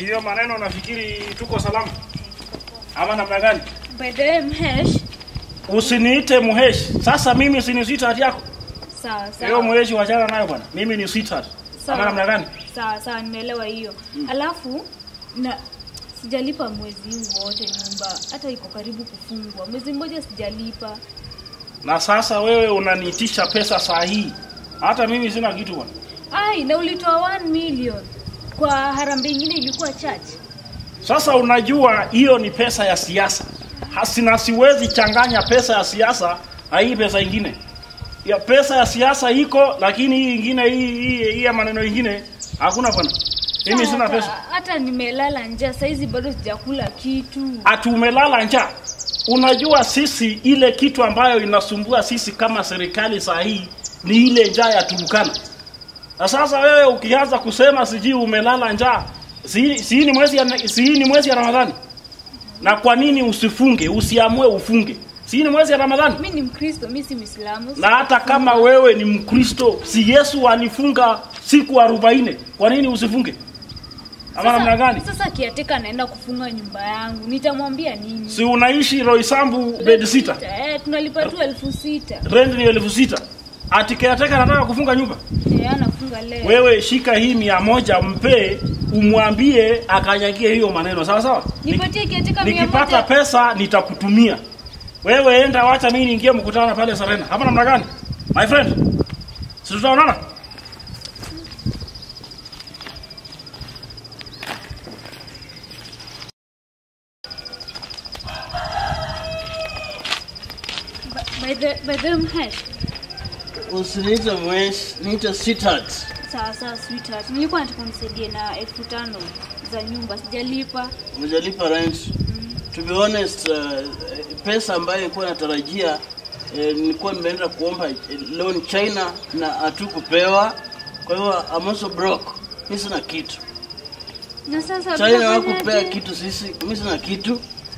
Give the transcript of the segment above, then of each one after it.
Hiyo maneno nafikiri tuko salama. Ama namna gani? By the way, Mhesh. Usiniite Muhesh. Sasa mimi si ni sweetheart yako. Sawa Hiyo sawa. Muhesh wachana nayo bwana. Mimi ni sweetheart. Ama namna gani? Sawa sawa, nimeelewa hiyo. Alafu na sijalipa mwezi huu wote nyumba, hata iko karibu kufungwa. Mwezi mmoja sijalipa. Na sasa wewe unaniitisha pesa saa hii. Hata mimi sina kitu bwana. Ai, na ulitoa 1 million kwa harambee ingine ilikuwa chache. Sasa unajua hiyo ni pesa ya siasa. Hasina siwezi changanya pesa ya siasa na hii pesa ingine. Ya pesa ya siasa iko lakini hii ingine hii hii, hii ya maneno ingine hakuna bwana. Mimi sina Hata- pesa. Hata nimelala njaa saizi bado sijakula kitu. Ati umelala njaa. Unajua sisi ile kitu ambayo inasumbua sisi kama serikali saa hii ni ile njaa ya Turukana. Na sasa wewe ukianza kusema sijui umelala njaa, si, si ni mwezi ya, si ni mwezi ya Ramadhani. Na kwa nini usifunge? Usiamue ufunge. Si ni mwezi ya Ramadhani? Mimi ni Mkristo, mimi si Muislamu. Na hata kama wewe ni Mkristo, si Yesu alifunga siku arobaini? Kwa nini usifunge? Ama namna gani? Sasa kiateka anaenda kufunga nyumba yangu, nitamwambia nini? Si unaishi Roysambu bed sita? Eh, tunalipa tu elfu sita. rent ni elfu sita ati caretaker anataka kufunga nyumba Eh, anafunga leo. wewe shika hii mia moja mpee umwambie akanyagie hiyo maneno sawa sawa Ni- Nipatie kiateka mia nikipata moja. pesa nitakutumia wewe enda wacha mimi niingie mkutano pale Serena hapa namna gani my friend si tutaonana By the by the Mhesh. Usiniite mwesh, niite sweetheart. Sawa sawa sweetheart. Nilikuwa nataka unisaidie na elfu tano za nyumba sijalipa. Hujalipa rent. To be honest, uh, pesa ambayo nilikuwa natarajia eh, nilikuwa nimeenda kuomba eh, loan China na hatukupewa. Kwa hiyo I'm also broke. Mimi sina kitu. Na sasa China tutafanya hawakupea aje? kitu sisi. Mimi sina kitu.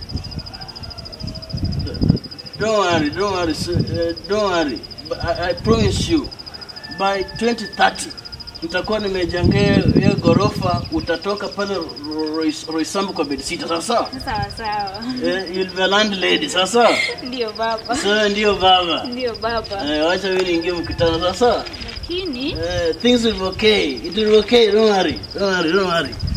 Don't worry, don't worry, s- uh, don't worry. But I, I promise you by 2030 nitakuwa nimejengea hiyo ghorofa, utatoka pale Roy- Roysambu kwa bedsitter, sawa sawa? Sawa sawa. Eh, you'll be a landlady, sawa sawa? Ndio baba. Sawa, ndio baba. Ndio baba. Eh, wacha mimi niingie mkutano, sawa sawa? Lakini Eh, things will be okay. It will be okay. Don't worry. Don't worry. Don't worry.